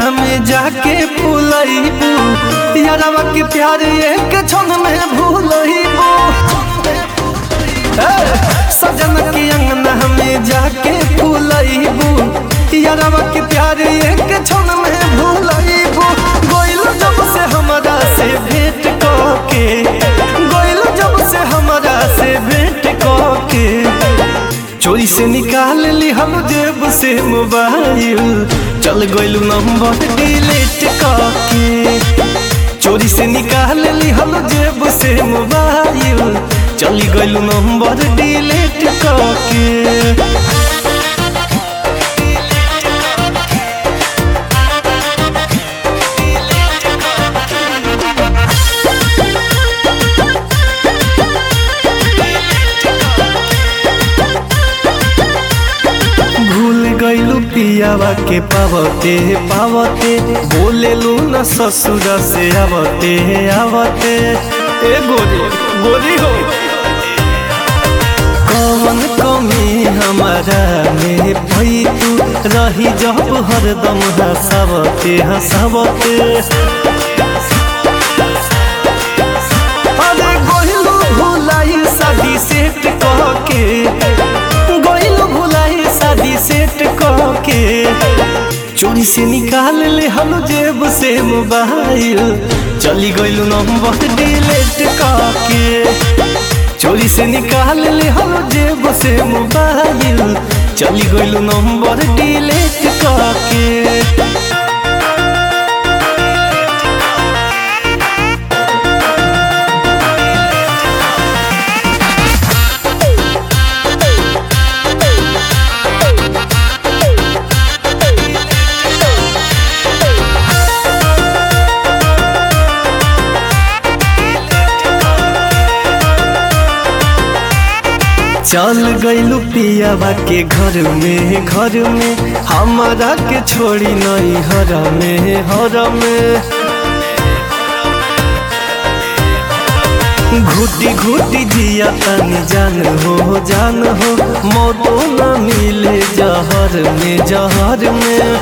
अंगना में जाके फूलैबू यारवा के प्यार एक क्षण में भूलैबू सजन के अंगना में जाके फूलैबू यारवा के प्यार एक क्षण में भूलैबू गोइल जब से हमरा से भेंट के गोइल जब से हमरा से भेंट के चोरी से निकाल ली हम जेब से मोबाइल चल गइलू नंबर डिलीट करके चोरी से निकाल ली हम जेब से मोबाइल चल गइलू नंबर डिलीट करके भूल गइलू पियावा के पावते पावते बोलेलू न ससुर से आवते आवते ए गोरी गोरी हो कौन कमी हमारा में भई तू रही जब हरदम हंसावते हंसावते अरे गोहिलू भुलाई शादी सेट कह के गोइल भुलाई शादी सेट के चोरी से निकाल ले हम जेब से मोबाइल चली गइल नंबर डिलीट के चोरी से निकाल ले हम जेब से मोबाइल चली गइल नंबर डिलीट के चल गइलू पियावा के घर में घर में हमारा के छोड़ी नहीं हर में हर में घुटी घुटी जिया तनी जान हो जान हो मौतो न मिले जहर में जहर में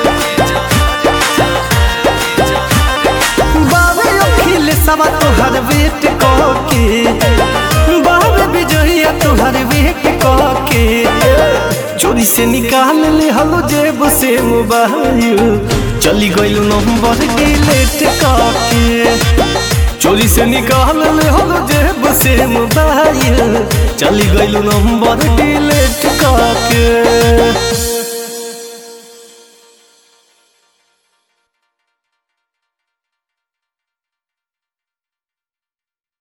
बाबे अखिल सवा तोहर वेट के बाबे विजया तोहर वेट के चोरी से निकाल ले हलो जेब से मोबाइल चली गइल नंबर डिलीट के चोरी से निकाल ले हलो जेब से मोबाइल चली गइल नंबर डिलीट के